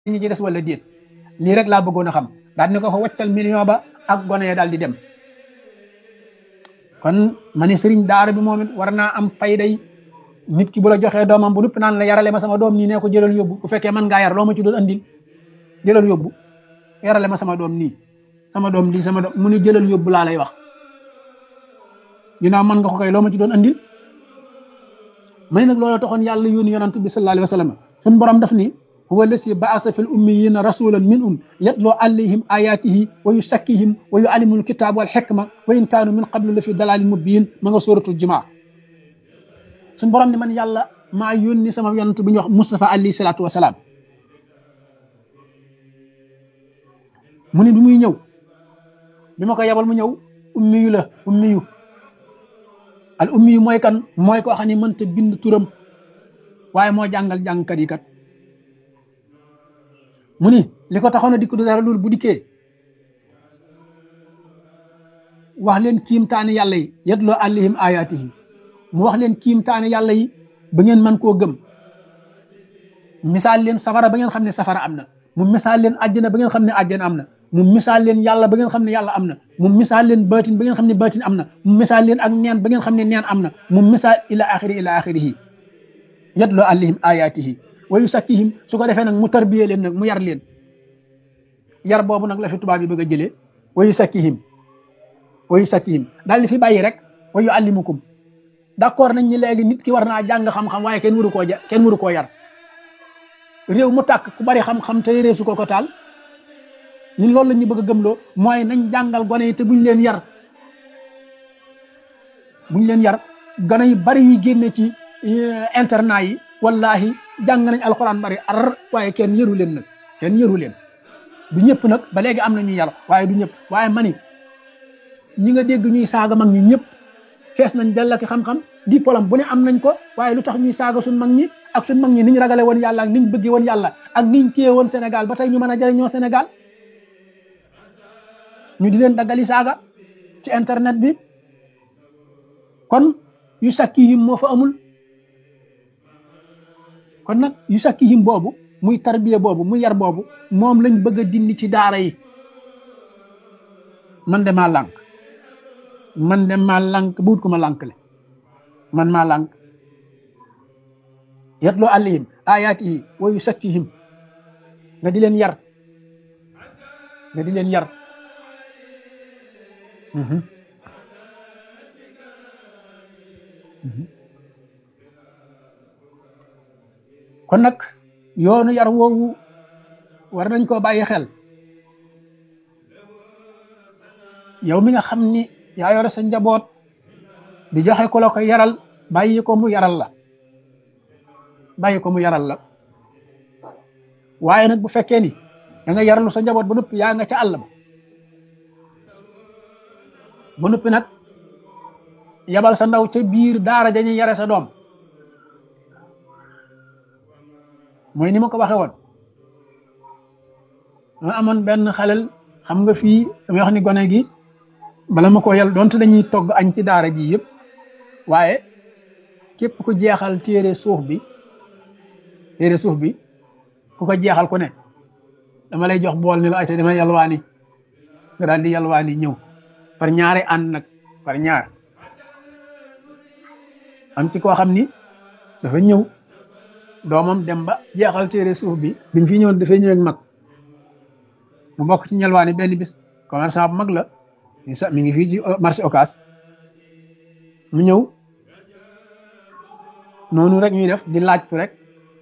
ñi ci des wala déet lii rek laa bëggoon a xam daal ni ko fa waccal million ba ak gone ya daal di dem kon ma ne sëriñ daara bi moom it war naa am fayday nit ki bu la joxee doomam bu nupp naan la yarale ma sama doom nii nee ko jëlal yóbbu bu fekkee mën ngaa yar loo ma ci doon andil jëlal yóbbu yarale ma sama doom nii sama doom lii sama doom mu ne jëlal yóbbu laa lay wax ginnaaw mën nga ko kay loo ma ci doon andil ma ne nag loolu taxoon yàlla yónni yonant bi sallallahu alayhi wa sallam suñu borom daf ni huwa lasi baasa fi l ummiyina rasulan min um yatloo alayhim ayatihi wa yusakkihim wa yuallimul kitab wal xikma wa in kaanu min qablu la fi dalalin mubin ma nga suratul jumaa suñu borom ni man yàlla maa yónni sama yonant bi ñuy wax Mustafa alayhi salaatu wasalaam mu ne bi muy ñëw bi ma ko yabal mu ñëw ummiyu la ummiyu al ummiyu mooy kan mooy koo xam ne mënta bind turam waaye moo jàngal jàngkat yi kat mu ni li ko taxoon a dikk du dara loolu bu dikkee wax leen kiimtaani yàlla yi yetloo àllihim ayaatihi mu wax leen kiimtaani yàlla yi ba ngeen mën koo gëm misaal leen safara ba ngeen xam ne safara am na mu misaal leen àjjana ba ngeen xam ne àjjana am na mu misaal leen yàlla ba ngeen xam ne yàlla am na mu misaal leen baatin ba ngeen xam ne baatin am na mu misaal leen ak neen ba ngeen xam ne neen am na mu misaal ila axiri ila axirihi yatloo àllihim ayaatihi wa yusakkihim su ko defee nag mu tarbiyee leen nag mu yar leen yar boobu nag la fi tubaab yi bëgg a jëlee wa yusakkihim wa yusakkihim daal di fi bàyyi rek wa yuallimukum d'accord nañ ni léegi nit ki war naa jàng xam-xam waaye kenn waru koo ja kenn waru koo yar réew mu tàkk ku bari xam-xam te réew su ko ko taal ñun loolu la ñu bëgg a gëmloo mooy nañ jàngal gone yi te buñ leen yar buñ leen yar gone yu bari yi génne ci internat yi wallahi jàng nañ alxuraan bari ar waaye kenn yëru leen nag kenn yëru leen du ñëpp nag ba léegi am na ñuy yar waaye du ñëpp waaye mani ñi nga dégg ñuy saaga mag ñi ñëpp fees nañ dell ak xam-xam diplôme bu ne am nañ ko waaye lu tax ñuy saaga suñ mag ñi ak suñ mag ñi niñ ragale woon yàlla ak niñ bëgge woon yàlla ak niñ téye woon Sénégal ba tey ñu mën a jëriñoo Sénégal ñu di leen daggali saaga ci internet bi kon yu sakkihim moo fa amul kon nag yu sakkihim boobu muy tarbiya boobu muy yar boobu moom lañ bëgg a dindi ci daara yi man de maa lànk man de maa lànk buut ko ma lànk le man maa lànk yatloo alayhim ayaatihi wa yusakkihim nga di leen yar nga di leen yar kon nag yoonu yar woowu war nañ koo bàyyi xel yow mi nga xam ni yaa yore sa njaboot di joxe ko la ko yaral bàyyi ko mu yaral la bàyyi ko mu yaral la waaye nag bu fekkee ni da nga yaralu sa njaboot ba noppi yaa nga ca àll ba ba noppi nag yabal sa ndaw ca biir daara dañuy yare sa doom mooy ni ma ko waxee woon ma amoon benn xalel xam nga fii damay wax ni gone gi bala ma ko yal donte dañuy togg añ ci daara ji yëpp waaye képp ku jeexal téere suuf bi téere suuf bi ku ko jeexal ku ne dama lay jox bool ni la ayta dama yalwaani nga daal di yalwaani ñëw par ñaari ànd nag par ñaar am ci koo xam ni dafa ñëw doomam dem ba jeexal téere suuf bi bi mu fi ñëwoon dafay ñëw ak mag mu bokk ci ñelwaani benn bis commerçant bu mag la mi ngi fii ci marché Ocass mu ñëw noonu rek ñuy def di laajtu rek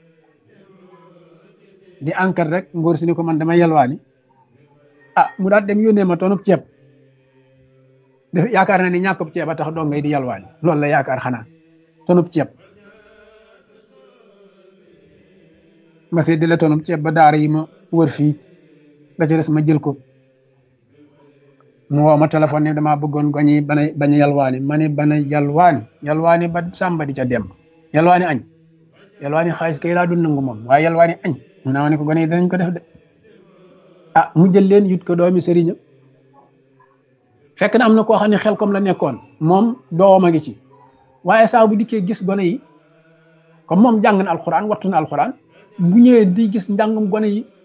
di enquête rek ngóor si ni ko man dama yelwaani ah mu daal dem yónnee ma tonub ceeb def yaakaar na ni ñàkkub ceeb a tax doo ngay di yelwaani loolu la yaakaar xanaa tonub ceeb ma see di la tonub ceeb ba daara yi ma wër fii la ca des ma jël ko mu woo ma téléphone ne damaa bëggoon goñi bana bañ a yalwaani ma ne bana yalwaani yalwaani ba sàmba di ca dem yalwaani añ yalwaani xaalis kay laa dul nangu moom waaye yalwaani añ mu naa ma ne ko gone yi danañ ko def de ah mu jël leen yut ko doomi sëriñam fekk na am na koo xam ne xel comme la nekkoon moom doom a ngi ci waaye saa bu dikkee gis gone yi comme moom jàng na alxuraan wattu na alxuraan bu ñëwee di gis njàngum gone yi